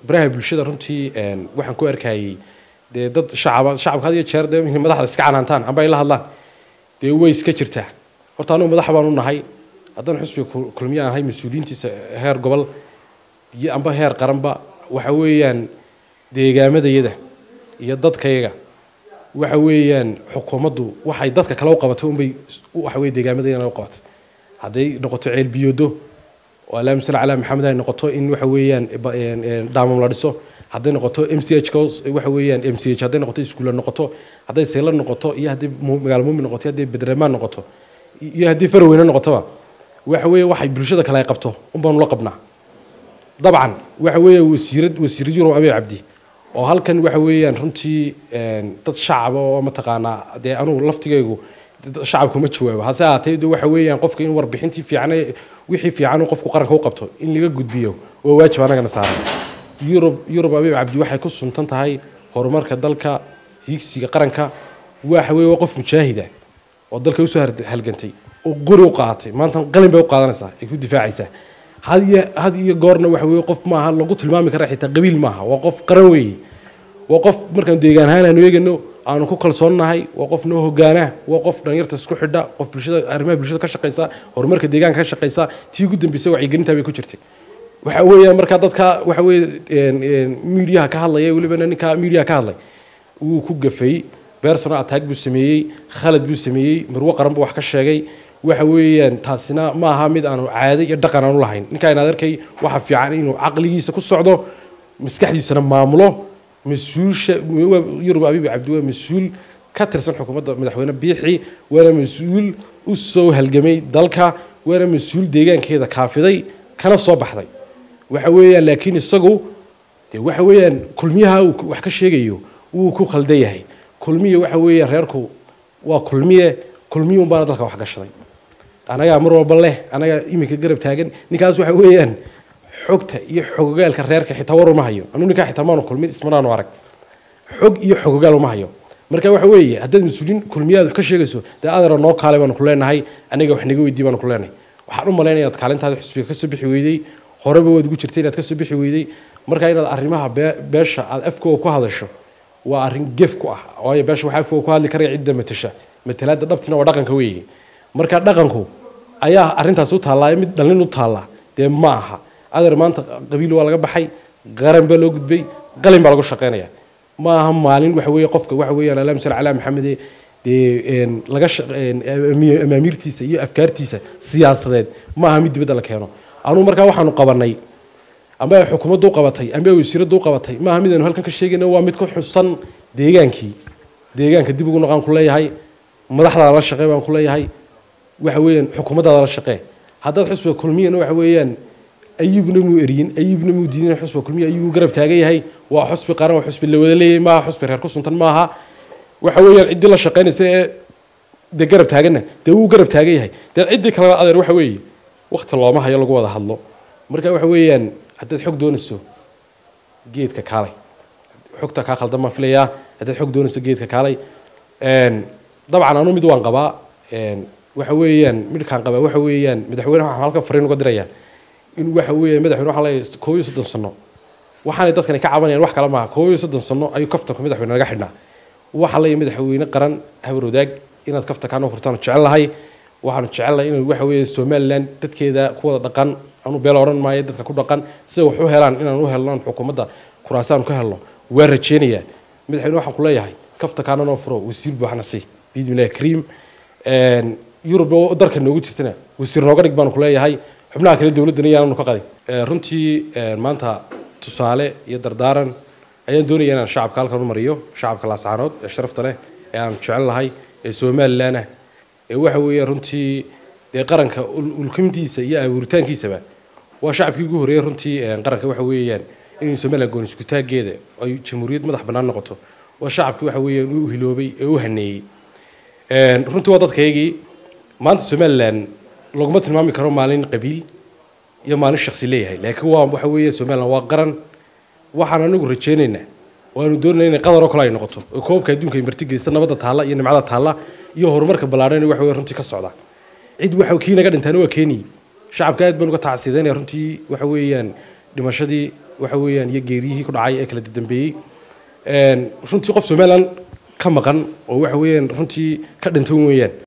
baraha bulshada runtii waxaan ku arkayay dee dad shacaba shacabka had iyo jeer dee inay madaxda iska canaantaan amba ay la hadlaan dee way iska jirtaa horta anugu madax baan u nahay haddaan xusbiga kulmiyaan ahay mas-uuliyiintiisa heer gobol iyo amba heer qaranba waxa weeyaan deegaamadayada iyo dadkayaga waxa weeyaan xukuumaddu waxay dadka kale u qabatay unbay waxa weye deegaamadayana u qabatay hadday noqoto ceel biyoodo oo allahuma salli calaa maxamed ay noqoto in waxa weeyaan dhaamam la dhiso hadday noqoto m c h waxa weeyaan m c h hadday noqoto iskuulla noqoto hadday seyla noqoto iyo haddii magaalo muumin noqoto hadday bedremaan noqoto iyo haddii faraweyne noqotoba waxa weeye waxay bulshada kale ay qabto unbaanu la qabnaa dabcan waxa weeye wasiirad wasiirad yurub abey cabdi oo halkan waxa weeyaan runtii dad shacaba oo mataqaanaa dee anugu laftigaygu shacabka ma jawaabo hase ahaatee de waxa weeyaan qofka in warbixintii fiican wixii fiican uu qofku qaranka u qabto in laga gudbiyo waa waajib anagana saaran yurub yurub abiib cabdi waxay ku suntan tahay horumarka dalka higsiga qaranka waxa weeye waa qof mujaahida oo dalka usoo halgantay oo qori u qaadatay maanta qalin bay u qaadanaysaa ay ku difaacaysaa had iyo had iyo goorna waxa weeye qof maaha lagu tilmaami kara xitaa qabiil maaha waa qof qaran weeye waa qof markaan deegaan ahaan aanu eegano aanu ku kalsoonnahay waa qof noo hogaana waa qof dhalinyarta isku xidha qof bulshada arrimaha bulshada ka shaqaysa horumarka deegaanka ka shaqaysa tii ugu dambeysay wacyigelintaa bay ku jirtay waxa weeyaan markaa dadka waxa weeye miidiyaha ka hadlaya welibana ninka miidiyaha ka hadlay wuu ku gafay bersonal attack buu sameeyey khalad buu sameeyey marwo qaran buu wax ka sheegay waxa weeyaan taasina ma aha mid aanu caado iyo dhaqan aanu lahayn ninkaa inaad arkay waxa fiican inuu caqligiisa ku socdo maskaxdiisana maamulo mas-uulsha yurub abiib cabdi waa mas-uul ka tirsan xukuumadda madaxweyne biixi waana mas-uul u soo halgamay dalka waana mas-uul deegaankeeda kaafiday kana soo baxday waxa weeyaan laakiin isagu de waxa weeyaan kulmiyaha uu wax ka sheegayo wuu ku khaldan yahay kulmiya waxa weeyaan reerku waa kulmiye kulmiye un baana dalka wax gashaday anagaa mar walba leh anagaa iminka garab taagan ninkaas waxa weeyaan xogta iyo xogogaalka reerka xitaa war uma hayo anuu ninkaa xitaa maanu kulmin ismanaanu arag xog iyo xogogaal uma hayo marka waxa weeye haddaad mas-uuliin kulmiyaad wax ka sheegayso dee adeero noo kaale baanu ku leenahay aniga wax naga weydii baanu ku leenahay waxaan u malaynaya inaad kaalintaada xusbiga kasoo bixi weydey horeba waad ugu jirtay inaad kasoo bixi weydey marka inaad arrimaha beesha aad afkooga ku hadasho waa arrin gef ku ah waayo beesha waxaa afkooga ku hadli karaya cidda matasha matalaadda dhabtina waa dhaqanka weeye marka dhaqanku ayaa arrintaas u taallaa mid dhallin u taallaa dee ma aha adeer maanta qabiil waa laga baxay qaran baa loo gudbay qalin baa lagu shaqaynaya ma aha maalin waxa weeye qofka waxa weeyaan allahuma salli calaa maxamede dee laga amaamiirtiisa iyo afkaartiisa siyaasadeed ma aha mid dibadda la keeno anugu markaa waxaanu qabanay amba ay xukuumaddu u qabatay amba ay wasiiraddu u qabatay ma aha mid aynu halkan ka sheegayno waa mid ku xusan deegaankii deegaanka dib ugu noqaan ku leeyahay madaxdaada la shaqee baan ku leeyahay waxa weeyaan xukuumaddaada la shaqee haddaad xusbiga kulmiyana waxa weeyaan ayibna muu eriyin ayibna muu diidin xusbiga kulmiya ayibuu garab taagan yahay waa xusbi qaran waa xusbi la wada leeyahay maaha xusbi reer ku suntan maaha waxa weeyaan ciddii la shaqaynaysa ee dee garab taaganna dee wuu garab taagan yahay dee ciddii kalena adeer waxa weeye wakti looma hayo lagu wada hadlo marka waxa weeyaan haddaad xog doonayso geedka kaalay xogta kaa khaldan baan filayaa haddaad xog doonayso geedka kaalay dabcan anu mid waan qabaa waxa weeyaan midkaan qabaa waxa weeyaan madaxweyne waxaan halkan fariin uga dirayaa in waxa weeyaan madaxweyne waxaa leeyahay koob iyo soddon sano waxaanay dadkani ka cabanayaan wax kale maaha koob iyo soddon sano ayuu kaftanka madaxweyne naga xidhnaa waxaa leeyahay madaxweyne qaran habar wadaag inaad kaftankaana furtaan jecel lahay waxaanu jecelnahay inuu waxa weeye somaliland dadkeeda ku wada dhaqan anu beel odhan maayo dadka ku dhaqan sida wax u helaan inaan u helno xukuumadda kuraasaan ka helno waa rajeynayaa madaxweyne waxaan ku leeyahay kaftankaana noo furo wasiir buuxna si biidmillahi kariim yurub dalka noogu jirtana wasiir nooga dhig baanu ku leeyahay xubnaha kale dowladdana yaananu ka qadin runtii maanta tusaale iyo dardaaran ayaan doonaya inaan shacabka halkan u mariyo shacabka laascaanood ee sharafta leh ee aan jecel lahay ee somalilan ah ee waxa weeye runtii dee qaranka ulkimtiisa iyo abuuritaankiisaba waa shacabkii ugu horreeyey runtii qaranka waxa weeyaan inay somaliland gooni iskutaaggeeda ay jamhuuriyad madax bannaan noqoto waa shacabkii waxa weeyaan u hiloobay ee u haneeyey runtii waa dadkaygii maanta somaliland laguma tilmaami karo maalin qabiil iyo maalin shaksi leeyahay laakiin waa waxa weeye somaliland waa qaran waxaan anagu rajeynaynaa waanu doonayna inay qadar oo kale ay noqoto oo koobka adduunka ay martigelisa nabadda taalla iyo nimcada taalla iyo horumarka ballaadhan waxa weye runtii ka socda cid waxa kii naga dhintaana waa keeniyey shacabka aad baan uga tacsiidaynaya runtii waxa weeyaan dhimashadii waxa weeyaan iyo geeriyihii ku dhacay ee kala dambeeyey runtii qof somaliland ka maqan oo waxa weeyaan runtii ka dhintan weeyaan